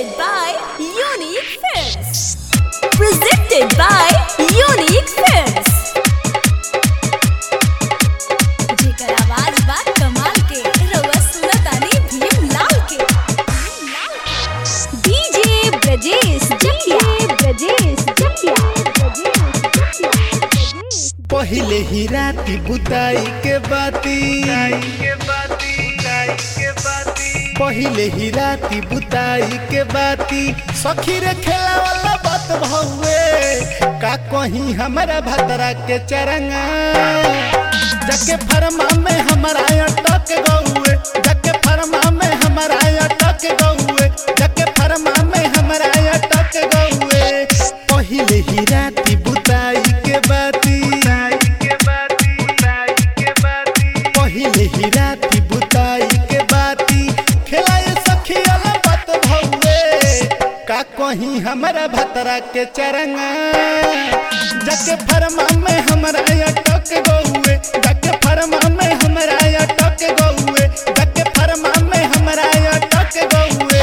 Presented by Unique Films. Presented by Unique Films. जेकर आवाज बा कमाल के रउआ सुनतानी भीम लाल के डीजे ब्रजेश जकिया ब्रजेश जकिया पहिले ही राती बुताई के बाती पहिले ही राती बुताई के बाती सखी रे खेला वाला बात भौवे का कहीं हमारा भतरा के चरंगा जके फरमा में हमारा अटक गौए जके फरमा में हमारा अटक गौए जके फरमा में हमारा अटक गौए पहिले ही राती बुताई के बाती पहिले ही राती बुताई के बाती खेलाए सखी वाला बात भौवे का कहीं हमारा भतरा के चरंगा जके फरमा में हमारा अटक गौए जके फरमा में हमारा अटक गौए जके फरमा में हमारा अटक गौए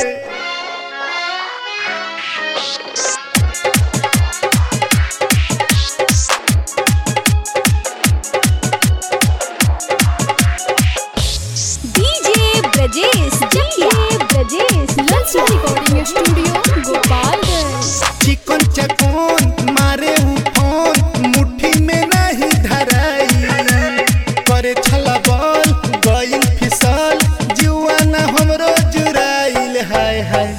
DJ Brajesh Jakiya Brajesh Lakshmi recording studio Gopalganj चिकन चकोन मारे उफोन मुट्ठी में नहीं धराई करे छला बॉल गइल फिसल जुआना हमरो जुराइल हाय हाय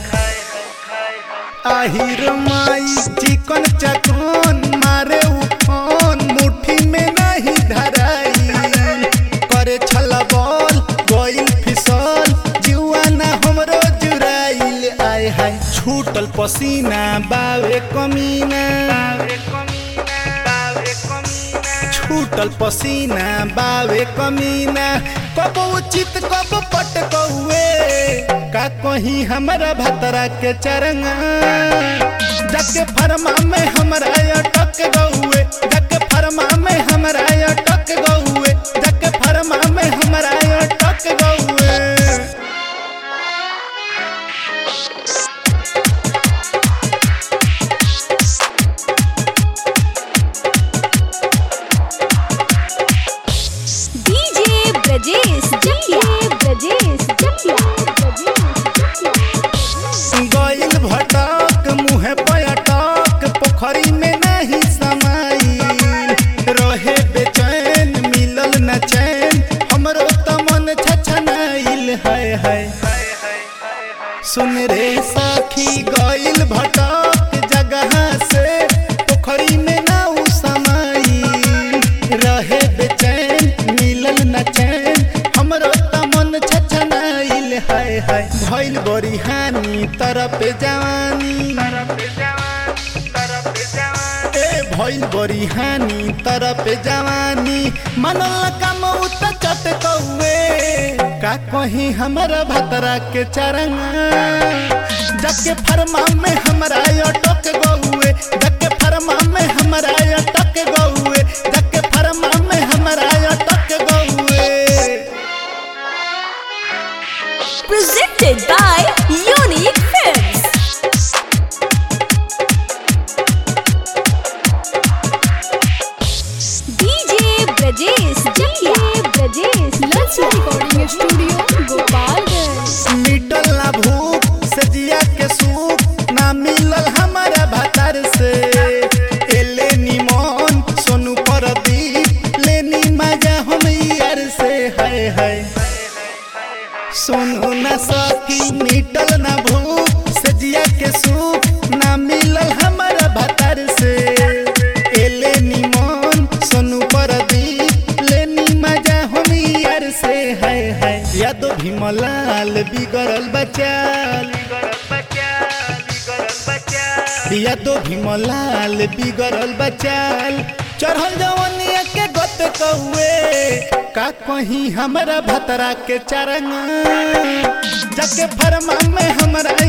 आहिर माई चिकन चकोन मारे उफोन मुट्ठी में नहीं धराई करे छला बॉल गइल फिसल जुआना हमरो जुराइल आय हाय छूटल पसीना बावे कमीना छूटल पसीना बावे कमीना कब उचित कब पट कौए का कहीं हमारा भतरा के चरंगा जके फरमा में हमारा अटक गौए जके फरमा में हमारा अटक गौए जके फरमा में हमारा अटक गौए डीजे ब्रजेश जकिया ब्रजेश जकिया गइल भटक मुहे पयटक पोखरी में नहीं समाइल रहे बेचैन मिलल न चैन हमरो त मन छछनाइल हाय हाय सुन रे सखी गइल भटक जगह से पोखरी में ना उ समाइल रहे बेचैन मिलल न चैन हमरो त मन छछनाइल हाय हाय भइल बड़ी हानि तरफ जवानी ए भइल बड़ी हानि तरफ जवानी मनल कम उत चट कौए का कहीं हमारा भतरा के चरंगा जके फरमा में हमारा अटक गौए जके फरमा में हमारा अटक गौए जके फरमा में हमारा अटक गौए Presented by Unique Films. DJ Brajesh Jakiya Brajesh Lakshmi recording studio Gopalganj मिटल ना भूख सजिया के सूप ना मिलल हमारा भतर से एले निमन सोनू परदीप लेनी मजा हम यार से हाय हाय सोनू ना सखी मिटल ना भूख सजिया के सूप ना मिलल हमारा भतर से एले निमन सोनू परदीप लेनी मजा हम यार से हाय हाय यादो भीमलाल बिगड़ल बचाल यादो भीमलाल बिगड़ल बचाल चढ़ल जवनिया के गत कौए का कहीं हमारा भतरा के चरंगा जके फरमा में हमारा